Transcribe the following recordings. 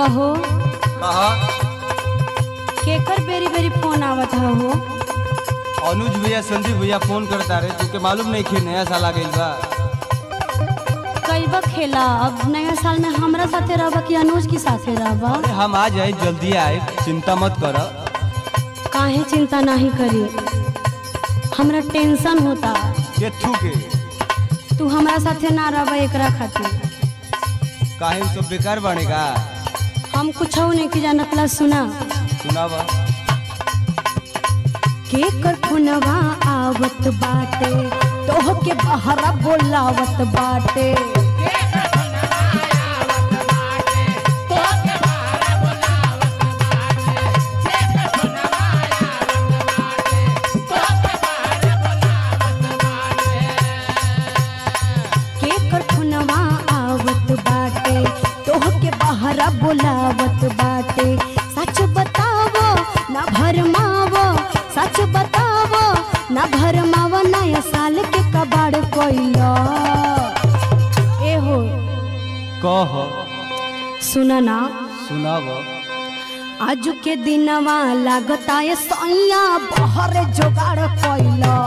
कहो कहा केकर बेरी बेरी फोन आवत ह हो अनुज भैया संदीप भैया फोन करता रहे तुके मालूम नहीं कि नया साल आ गइल बा कैबा खेला अब नया साल में हमरा साथे रहबा कि अनुज के साथे रहबा अरे हम आ जाए जल्दी आए चिंता मत कर काहे चिंता नहीं करी हमरा टेंशन होता के थू के तू हमरा साथे ना रहबा एकरा खातिर काहे उ सब बेकार बनेगा हम कुछ नहीं की जानत ला सुना सुनावा केकर फोनवा आवत बाटे तोह के बहरा बोलावत बाटे केकर फोनवा आवत बाटे तोह के बहरा बोलावत बाटे सच बतावो ना भरमावो सच बतावो ना भरमावो नया साल के कबाड़ कोइलो ए हो कह सुना ना सुनावा आज के दिनवा लागता ये सैया बहर जोगाड़ कोइलो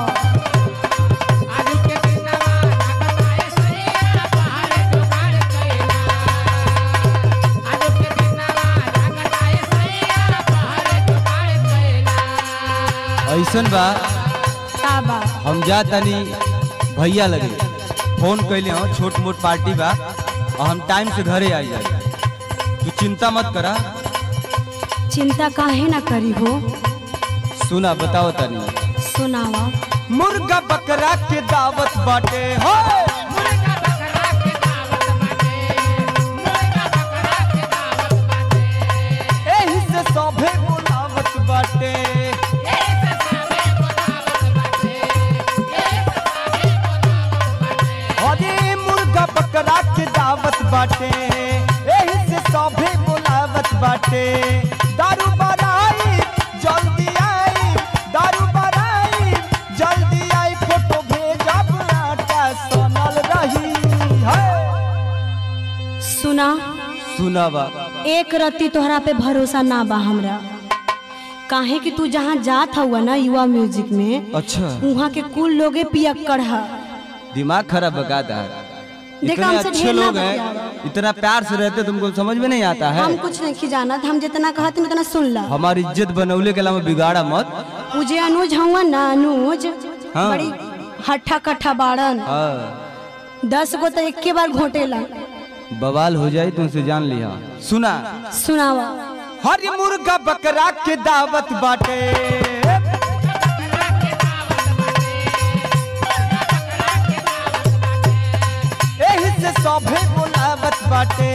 ऐसन बा का बा हम जा तनी भैया लगे फोन कैले हो छोट मोट पार्टी बा और हम टाइम से घरे आ जाए तू चिंता मत करा चिंता काहे ना करी हो सुना बताओ तनी सुनावा मुर्गा बकरा के दावत बाटे हो एही से सभे बोलावत बाटे अरे मुर्गा बकरा के दावत बाटे एही से सभे बोलावत बाटे दारू बराई जल्दी आई दारू बराई जल्दी आई फोटो भेजब आटा सनल रही है सुना सुनावा एक रत्ती तोहरा पे भरोसा ना बा हमरा काहे कि तू जहाँ जात हुआ ना युवा म्यूजिक में अच्छा वहाँ के कुल लोगे पियक्कड़ है दिमाग खराब बकाता है देखा, इतने हमसे अच्छे ढेर ना लोग बतियावा। हैं इतना प्यार से रहते तुमको समझ में नहीं आता है हम कुछ नहीं जानत हम जितना कहते उतना सुन ला हमारी इज्जत बनौले के अलावा बिगाड़ा मत मुझे अनुज हुआ ना अनुज हाँ। बड़ी हट्ठा कट्ठा बाड़न हाँ दस गो तो एक के बार घोटेला बवाल हो जाए तुमसे जान लिया सुना सुनावा हरी मुर्गा बकरा के दावत बाटे एही से सभे बोलावत बाटे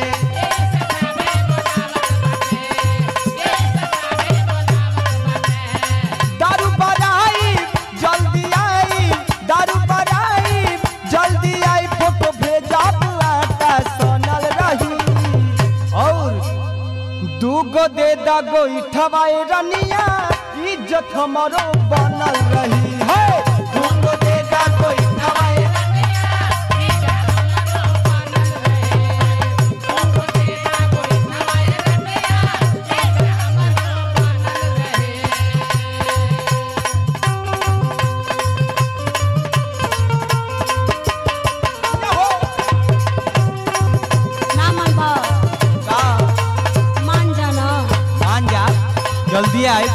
दारू बराई जल्दी आई दारू बराई जल्दी आई फोटो भेजा आटा सनल रही और दूगो दे दा गोईठवाए रनिया इज्जत हमारो बनल रही है दूगो दे दा गोईठवाए ना मन भा का मान जाना मान जा जल्दी आए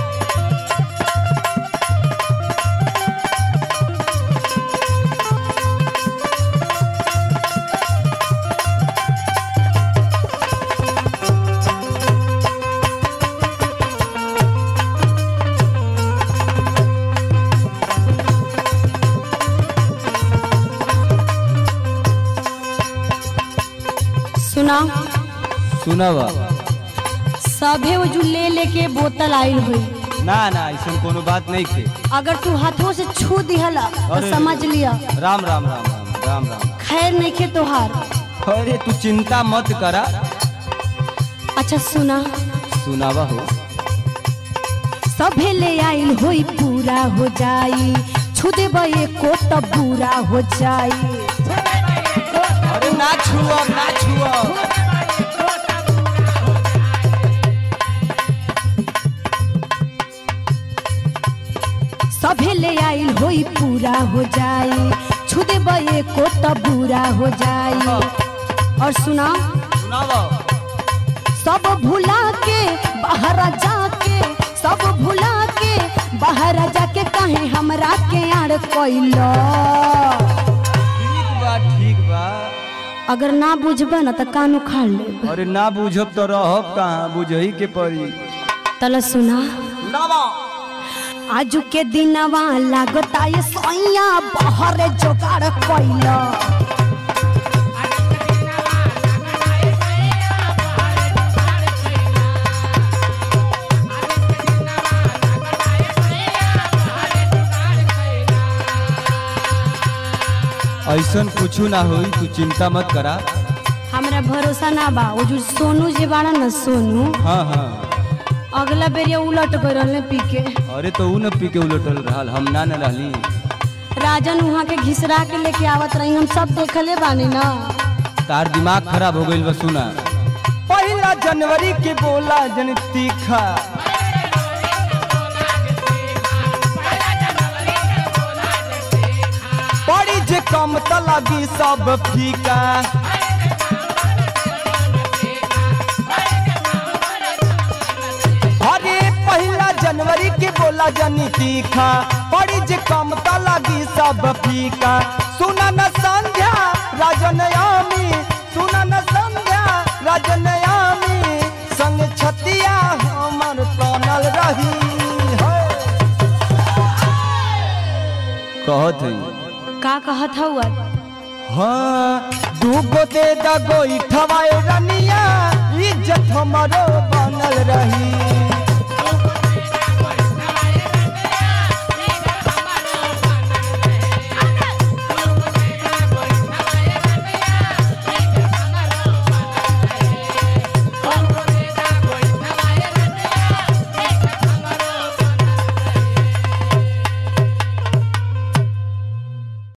सुना सुनावा सभे वो जो ले लेके बोतल आइल हुई ना ना ऐसा कोनो बात नहीं थे अगर तू हाथों से छू दिहला तो अरे। समझ लिया राम राम राम राम राम राम खैर नहीं खे तोहार अरे तू चिंता मत करा अच्छा सुना सुनावा हो सभे ले आइल होई पूरा हो जाई छू देबे को तब पूरा हो जाई अरे ना छुआ ना छुआ सभे ले आइल होई पूरा हो जाई छुदे बये को तो बुरा हो जाई और सुना सुनाओ सब भुला के बाहर जाके सब भुला के बाहर जाके कहे हमरा के आड़ कोइलो ठीक बा ठीक बा अगर ना बुझबे ना तो कान उखाड़ ले अरे ना बुझब तो रहब कहाँ बुझही के पड़ी तला सुना सुनाओ आजू के दिनवा लागता ये सैया बाहर जोगाड़ कोइलो ऐसन कुछ ना होई तू चिंता मत करा हमरा भरोसा ना बा वो जो सोनू जे बाड़ा ना सोनू हाँ हाँ अगला बेर ये उलट गए रहले पी के अरे तो ऊ न पी के उलटल रहल हम ना न रहली राजन वहाँ के घिसरा के लेके आवत रही हम सब देखले बानी ना तार दिमाग खराब हो गईल बा सुना पहला जनवरी के बोला जन तीखा पड़ी जे कम त लगी सब फीका अरे पहला जनवरी के बोला जनी तीखा पड़ी जे कम त लगी सब फीका सुना न संध्या राजन यामी सुना न संध्या राजन यामी संग छतिया हमर तनल रही है कहत है का कहत हुआ हाँ दूगो दे दगो इठवाए रनिया इज्जत हमारो बा